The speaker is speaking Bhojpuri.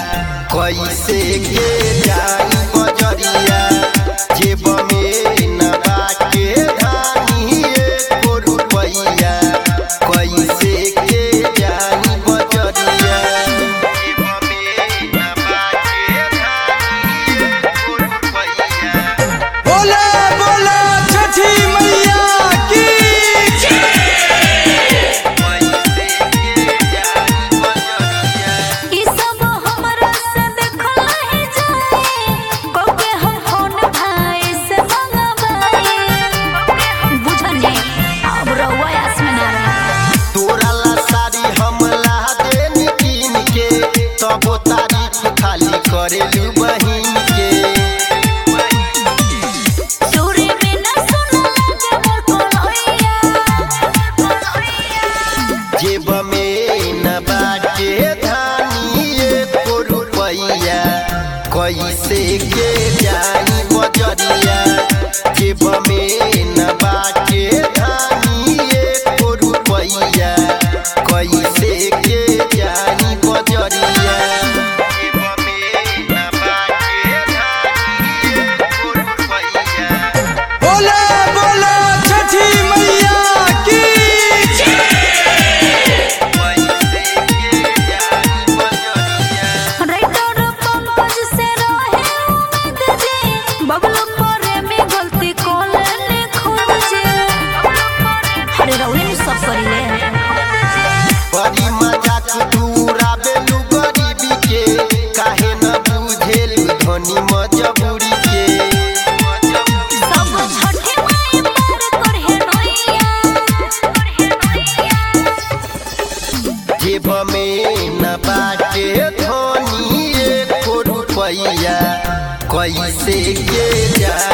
कैसे के जाई बजरिया जेब में न बाटे धानी एको रुपैया कैसे के जाई बजरिया जेब में न बाटे धानी एको रुपैया बोले बोले छठी मैया की ई सब हमरा से देखल ही जाए कके हम फोन भाई से मंगवाए बुझनी अब रहुआ आस में ना रहे तोरा ला साड़ी हम ला देनी कीन के तबो तारीफ खाली करेलू बहिन के सूर्य में न सुन लगे मोर कोलैया जेब में न बाटे धानी एको रुपैया कैसे के जाई बजरिया जेब में न बाटे धानी एको रुपैया कैसे के जाई बजरिया जेब में न बाटे धानी एको रुपैया बोले बोले छठी मैया की राइटर पंकज से रहे उम्मीद जे बबलू करे में गलती कोले खोजे अरे रउए ने सब करिले बड़ी मजाक दूरा बेलू गरीबी के काहे न बुझेलू धनी मजबूरी के सब छठे माई पार करहे नैया जेब में न बाटे धनी एको रुपैया कैसे के जा